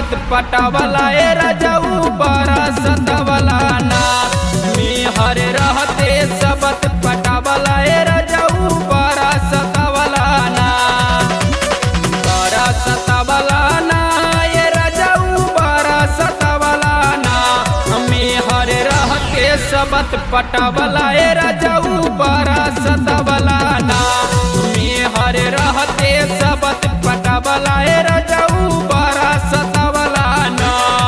सबत पटावला ए रजऊ बरसतवला ना मेहर रहते सबत पटावला ए रजऊ बरसतवला ना बरसतवला ना ए रजऊ बरसतवला ना मेहर रहते सबत पटावला ए रजऊ बरसतवला ना मेहर रहते सबत पटावला ए रजऊ बरसतवला ना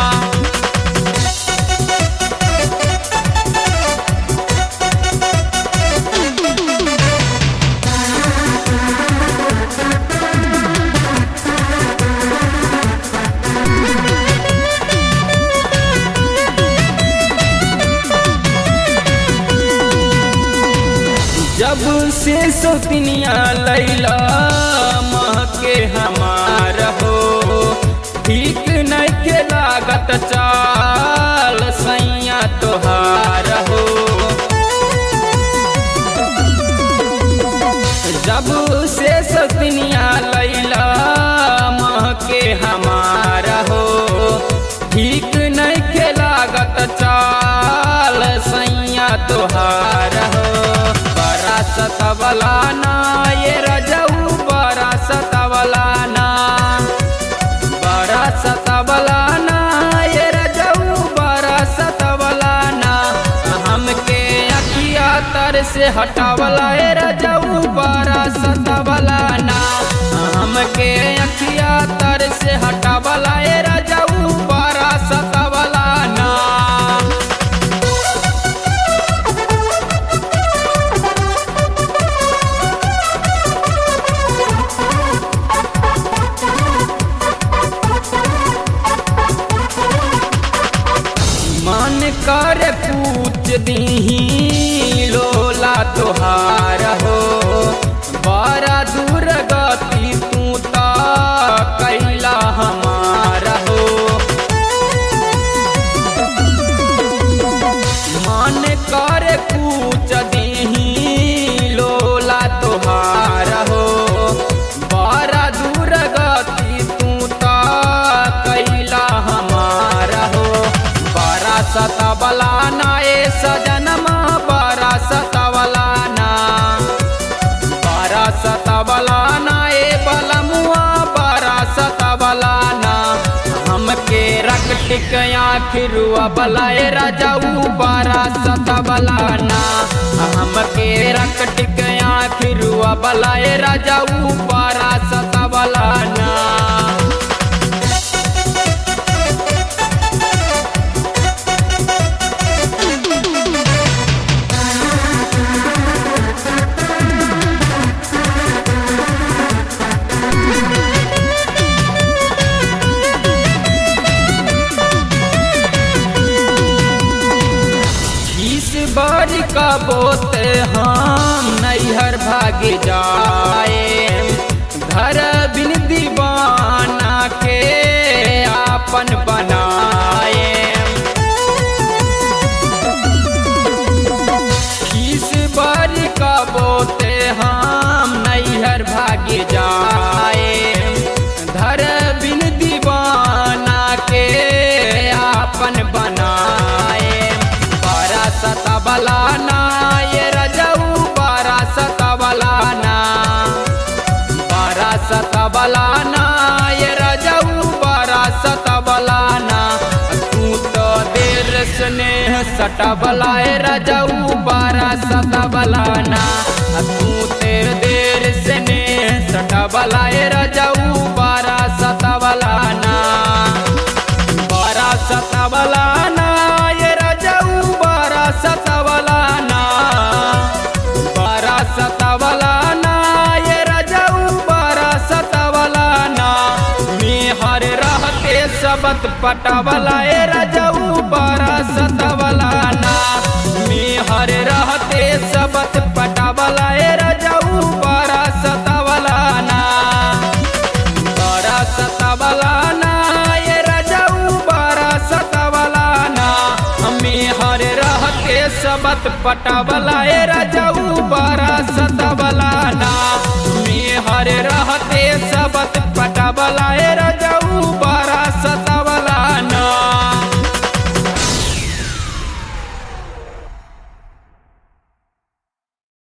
जब से सौतनिया लैला महके हमार हो ठीक नहीं के लागत चाल सैया तोहार हो जब से सौतनिया लैला महके हमार हो ठीक नहीं के लागत चाल सैया तोहार हो बरा सतवला ना ये रजऊ बरा सतवला ना बरा सतवला ना ये रजऊ बरा सतवला ना हमके अखिया तर से हटावला ए रजऊ बरा सतवला ना हमके अखिया तर से हटावला ए रजऊ बरा सतवला ना मन कर पूछ दीही लोला तोहार हो बड़ा दूर गति तू त कैला हमार हो मन कर पूछ दीही लोला तोहार हो बड़ा दूर गति तू त कैला हमार हो बरा सतबला ना ए सजनमा बरा सतबला ना बरा सतबला ना ए बलमुआ बरा सतबला ना हमके रख टिक आखिरुआ बलाए राजाऊ बरा सतबला ना हमके रख टिक आखिरुआ बलाए राजाऊ बरा सतबला ना इस बार का बोते हम नैहर भाग जाए घर बिन दीवाना के आपन बनाए इस बार का बोते हम नैहर भाग जाए घर बिन दीवाना के आपन बनाए बारा सतबला ना ये रजऊ बारा सतबला ना बारा सतबला ना ये रजऊ बारा सतबला ना तू तो देर स्नेह सटबला ए रजऊ बारा सतबला ना तू तेर देर स्नेह सटबला ए रजऊ बारा सतबला ना बारा सतबला ना ये रजऊ बारा सतबला ना बारा सतबला ना ये रजऊ बारा सतबला ना मेहर रहते सबत पटवला ए रजऊ बारा सतबला ना मेहर रहते सबत पटवला ए रजऊ बारा सतबला ना बारा सतबला ना ये रजऊ बारा सतबला ना हमें हर रहते सबत पटवला ए रजऊ बारा सतबला ना हमें हर रहते सबत